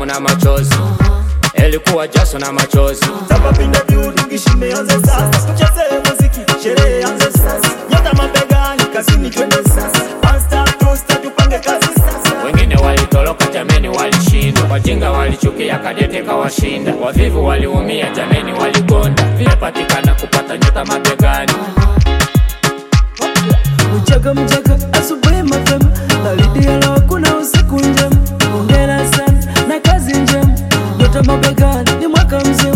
na machozi ilikuwa jasho na machozi Tapapinda building shimeanza sasa, tucheze muziki, sherehe anze sasa, nyota mabegani, kazini twende sasa, one star, two star, tupange kazi sasa. wengine walitoroka jameni walishindwa wajinga walichukia kadete kawashinda wavivu waliumia jameni waligonda vimepatikana kupata nyota mabegani Mchaka mchaka asubuhi mapema, baridi ya leo kuna usiku njema. Hongera sana na kazi njema, nyota mabegani ni mwaka mzima.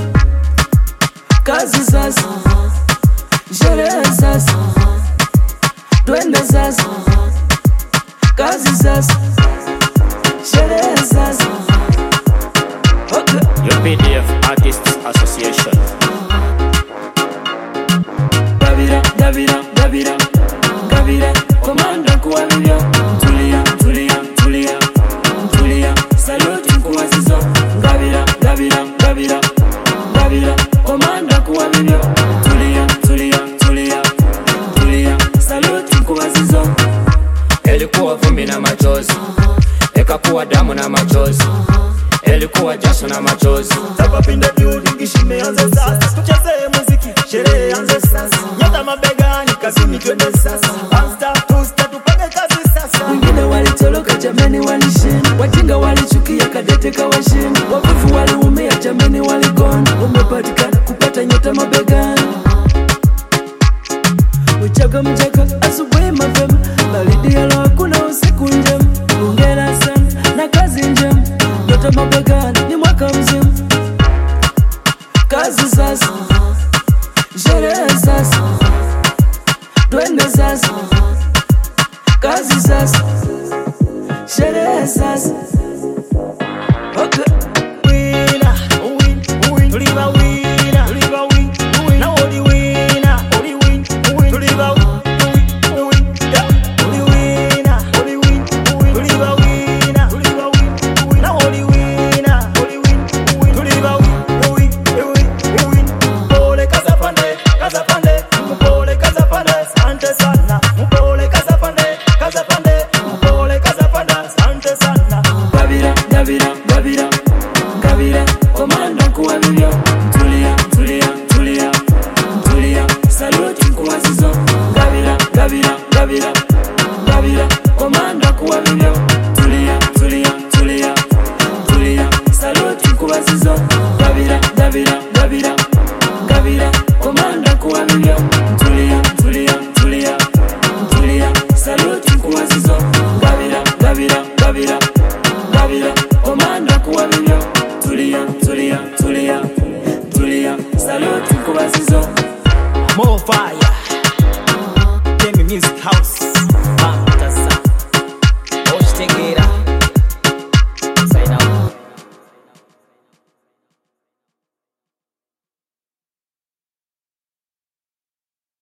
Kazi sasa, sherehe sasa, twende sasa. Kazi sasa, sherehe sasa. Okay. UPDF Artists Association Gabira, Gabira, Gabira, Gabira, komanda kuwa vivyo. Tulia, tulia, tulia, tulia, saluti kuwa zizo. Gabira, Gabira, Gabira, Gabira, komanda kuwa vivyo. Tulia, tulia, tulia, tulia, saluti kuwa zizo. ilikuwa vumbi na machozi ikakuwa damu na machozi ilikuwa jasho na machozi Tapapinda building shimeanza sasa, tucheze muziki, sherehe anze sasa, nyota mabegani, kazini twende sasa, one star, two star, tupange kazi sasa. Wengine walitoroka jameni, walishinda. Wajinga walichukia kadete kawashinda. Wavivu waliumia jameni, waligonda. Umepatikana kupata nyota mabegani. Mchaka mchaka asubuhi mapema, baridi ya leo kuna usiku njema. Hongera sana na kazi njema, nyota mabegani ni mwaka mzima. Kazi sasa, sherehe sasa, twende sasa kazi sasa, sherehe sasa. Okay. Winner, win, win, tuliva winner, tuliva win, win, na oli winner, oli win, win, tuliva win, win, win, yeah. Oli winner, oli win, win, tuliva winner, tuliva win, win, na oli winner, oli win, win, tuliva win, win, win, win. Mpole kaza pande, kaza pande, mpole kaza pande, asante sana. Mpole kaza pande, kaza pande, mpole kaza pande, asante sana. Gabira, Gabira, Gabira, Gabira, komanda kuwa vivyo. Tulia, tulia, tulia, tulia, saluti kuwa zizo. Gabira, Gabira, Gabira, Gabira, komanda kuwa vivyo. Tulia, tulia, tulia, tulia, saluti kuwa zizo. Gabira, Gabira, Gabira, Gabira, komanda kuwa vivyo.